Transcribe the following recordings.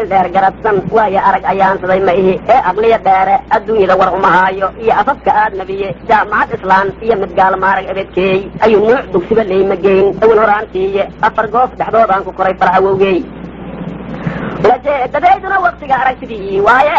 eel dheer garadsan waayo arag ayaansaday ma ihi ee aqliya dheere adduunyada war uma haayo iyo afafka aad nabiye jaamacad islaan iyo mid gaalmaarag ebedkeey ayuu nuuc dugsiba leyma geyn awel horaantiiye afar goof dhexdoodaan ku koray fal awowgeey ulajeedadayduna waktiga aragtidii waaye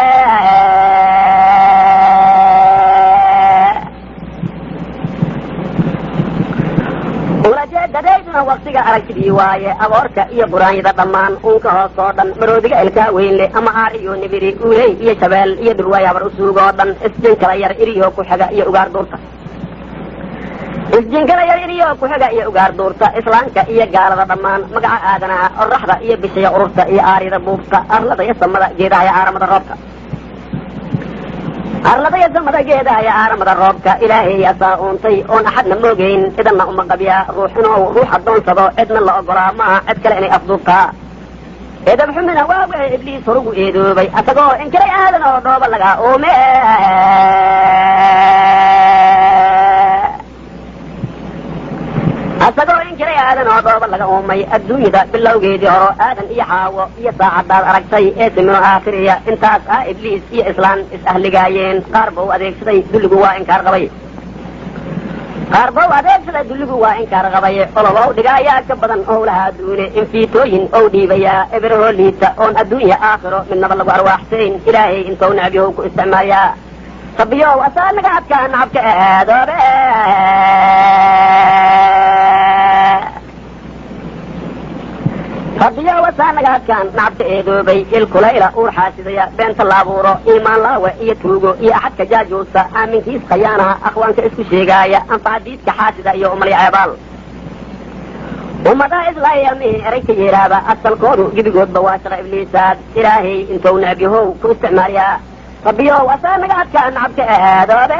ulajeedadayduna waktiga aragtidii waaye aboorka iyo buraanyada dhammaan uunka hoos oo dhan maroodiga ilkaa weynle ama aar iyo nibiri uuley iyo shabeel iyo dhurwaay habar usuug oo dhan isjinkala yar iriyo ku xiga iyo ugaar duurta isjinkala yar iriyo ku xiga iyo ugaar duurta islaamka iyo gaalada dhammaan magaca aadanaha oraxda iyo bishaya ururta iyo aaryada buubta arlada iyo samada geedaha iyo aaramada roobka arladaya samada geedaha iyo aaramada roobka ilaahay asaa uuntay oon axadna moogeyn cidanna uma qabyaa ruux inuu ruux addoonsado cidna la ogolaa maaha cid kale inay afduubtaa eedab xumina waa wixii ibliis horugu eedoobay asagoo inkiray aadan oo dhooba laga uume asagoo inkiray aadan oo dhooba laga uumay adduunyada bilowgeedii horo aadan iyo xaawo iyo saacadaad aragtay ee simino aakhiriya intaas ah ibliis iyo islaan is-ahligaayeen qaar ba u adeegsaday dulligu waa inkaar qabay qaar ba u adeegsaday dulligu waa inkaar qabay olobow dhigaayaa ka badan owlaha adduune infiitooyin ou dhiibayaa eberahoo liita oon adduunya aakhiro midnaba lagu arwaaxsayn ilaahay intou necbiyow ku isticmaalayaa rabbiyow asaa naga adkaa nacabka aadoobe rabbiyow asaa naga adkaan nacabka eedoobay ilkulayla uur xaasidaya beenta la abuuro iimaan laawe iyo tuugo iyo axadka jaajuusa aaminkiis khayaanaha akhwaanka isku sheegaaya anfacadiidka xaasida iyo umalya ceebaal ummadaha islaayamihii erey ka yeeraaba asalkoodu gebigoodba waa shaqa ibliisaad ilaahay intou necbyahow ku isticmaaliyaa rabbiyow asaa naga adkaa nacabka aadoobe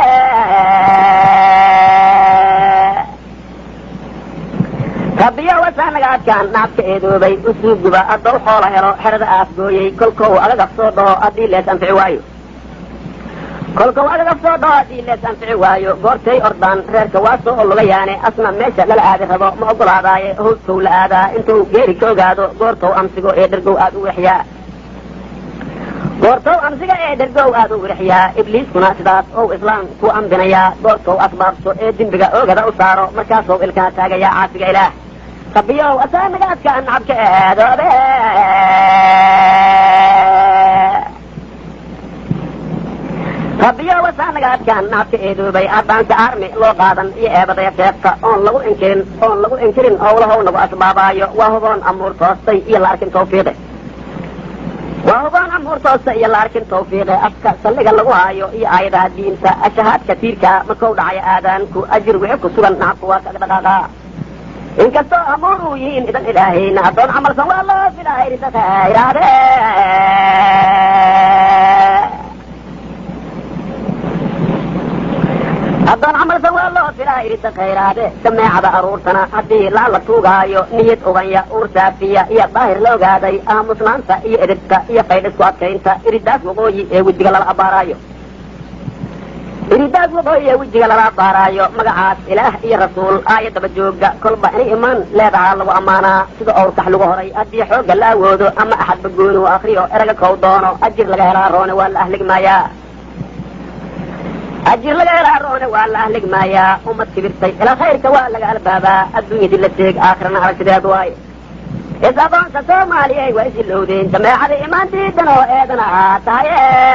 rabbiyow asaa naga adkaan nacabka eedoobay usuuguba addow xoola helo xerada aafgooyey kolkow agagaf soo dhaho haddii lees anfici waayo kolkow agagaf soo dhaho haddii lees anfici waayo goortay ordaan reerka waa soo olugayaane asna meesha lala aadi rabo ma ogolaadaaye howskow la aadaa intuu geeri ka ogaado goortow amsigo ee dhergow aad u wexyaa goortow amsiga ee dhergow aad u wirixiyaa ibliiskuna sidaas ou islaam ku ambinayaa goortow asbaabto ee dembiga oogada u saaro markaasou ilkaa taagayaa caasiga ilaah rabbiyow asaa naga adkaa nacabka aadoobe rabbiyow asaa naga adkaan nacabka eedoobay haddaanse aarmi loo qaadan iyo eebadaya seefta oon lagu inkirin oon lagu inkirin owlahow nagu asbaabaayo waa huboon amuur toostay iyo la arkin tawfiiqe waa hubaan amuur toosta iyo la arkin tawfiiqe afka salliga lagu haayo iyo aayadaha diinta ashahaadka tiirka markau dhacayo aadaanku ajir wixi ku sugan nacabku waa kaga dhaqaaqaa inkastoo amuur uu yihiin idan ilaahayna addoon camalsan waa loo filaa irisa khayraade addoon camalsan waa loo filaa irisa khayraade sameecada aruurtana haddii laa la tuugaayo niyad uganya uur saafiya iyo daahir la ogaaday aamusnaanta iyo edhibka iyo faydhisku adkaynta iridaas waqooyi ee wejiga lala abaaraayo iridaas waqooyi ee wejiga lala abaaraayo magacaas ilaah iyo rasuul aayadaba jooga kolba inay imaan leedahaa lagu ammaanaa sida owrkax lagu horay haddii xoogga la awoodo ama axadba gooni u akriyo eraga kow doono ajir laga helaa roone waa la ahligmaayaa ajir laga helaa roone waa la ahligmaayaa ummad kibirtay ilaa khayrka waa laga albaabaa adduunyadii la teeg aakhirana aragtideed waay is aqoonka soomaaliyay waa is ilowdeen jameecada imaantiidan oo eedan ahaa tahay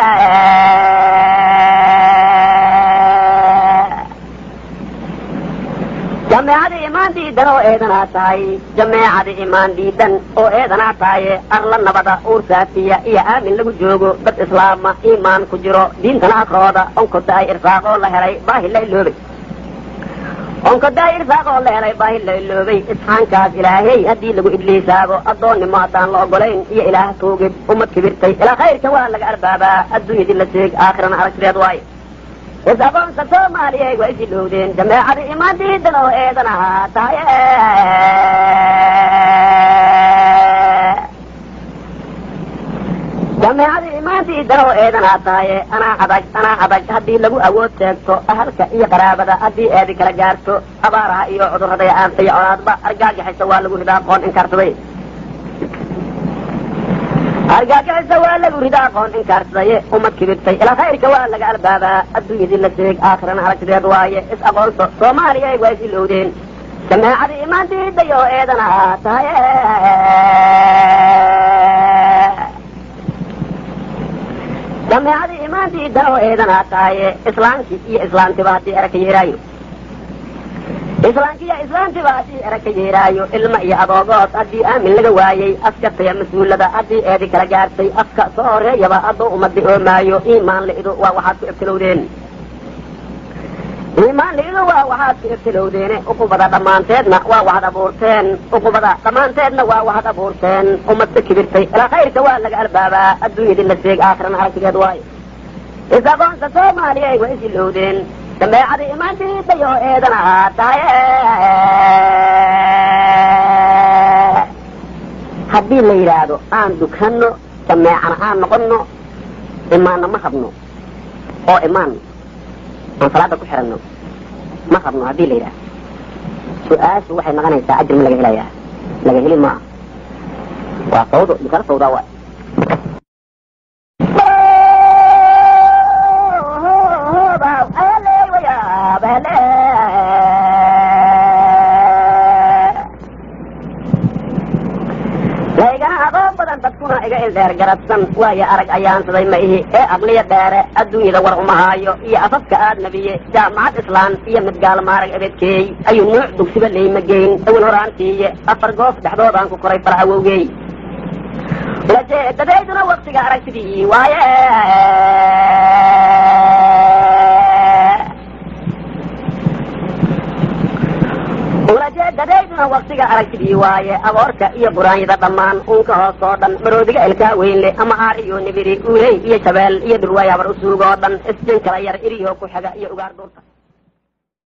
jameecada imaan diidan oo eedanaa tahay jameecada imaan diidan oo eedanaa tahaye arla nabada uur saafiya iyo aamin lagu joogo dad islaama iimaan ku jiro diintana akrooda onkodaay irsaaqoo la helay baahi la iloobay onkodaay irsaaqoo la helay baahi la iloobay isxaankaas ilaahey haddii lagu ibliisaago addoonnimo haddaan la ogolayn iyo ilaah tuugid ummad kibirtay ilaa khayrka waa laga arbaabaa adduunyadii la seeg aakhirana aragtideed waayo is aqoonka soomaaliyay waa is ilowdeen jameecada imaan diidan oo eedan ahaa tahay jameecada imaan diidan oo eedan ahaa tahaye anaa adag anaa adag haddii lagu awood sheegto ahalka iyo qaraabada haddii eedi kala gaarto abaaraha iyo cudurrada iyo aanta iyo colaadba argaagaxaysa waa lagu ridaa qoon inkaarsaday argaagixisa waa lagu rida aqoon inkaarsaye umad kibirtay ilaa khayrka waa laga albaabaa adduunyadii la seeg aakhirana aragtideed waaye is aqoonso soomaaliya waa is ilowdeen jameecadii imaan diiday oo eedana tahay jameecadii imaan diida oo eedana tahaye islaamkii iyo islaamtiba haddii eraka yeeraayo islaamkiiyo islaamtiba haddii eraka yeeraayo ilma iyo adoogood haddii aamin laga waayey askataya mas-uulada haddii eedi kala gaartay afka soo horeeyaba hadduu umadi oomaayo iimaan la-idu waa waxaad ku ibtilowdeen iimaan la-idu waa waxaad ku ibtilowdeene uqubada dhammaanteedna waa waxad abuurteen uqubada dhammaanteedna waa waxad abuurteen umadka kibirtay ilaa khayrka waa laga albaabaa adduunyadii la seeg aakhirana aragtigeed waayo is aqoonta soomaaliya waa is ilowdeen dabeecada imaan diiday oo eedan ahaa tahay haddii la yidhaahdo aan dukano jameecana aan noqono imaanna ma rabno oo imaan aan salaada ku xiranno ma rabno haddii la yidhahdo su-aashu waxay noqonaysaa ajir ma laga helayaa laga heli maa waa sawdo dukano sawdaa waa laygana aqoon badan dadkuna iga ildheer garabsan waayo arag ayaansaday ma ihi ee aqliya dheere adduunyada war uma haayo iyo afafka aad nabiye jaamacad islaan iyo mid gaalmaarag ebedkeey ayuu nuuc dugsiba leyma geyn awel horaantiiye afar goof dhexdoodaan ku koray far awowgey lajeedadayduna waktiga aragtidii waaye ulajeedadayduna waktiga aragtidii waaye aboorka iyo buraanyada dhammaan uunka hoos oo dhan maroodiga ilkaa weynle ama aar iyo nibiri uuley iyo shabeel iyo dhurwaay habar usuug oo dhan isjin kala yar iriyo ku xiga iyo ugaar dhuurta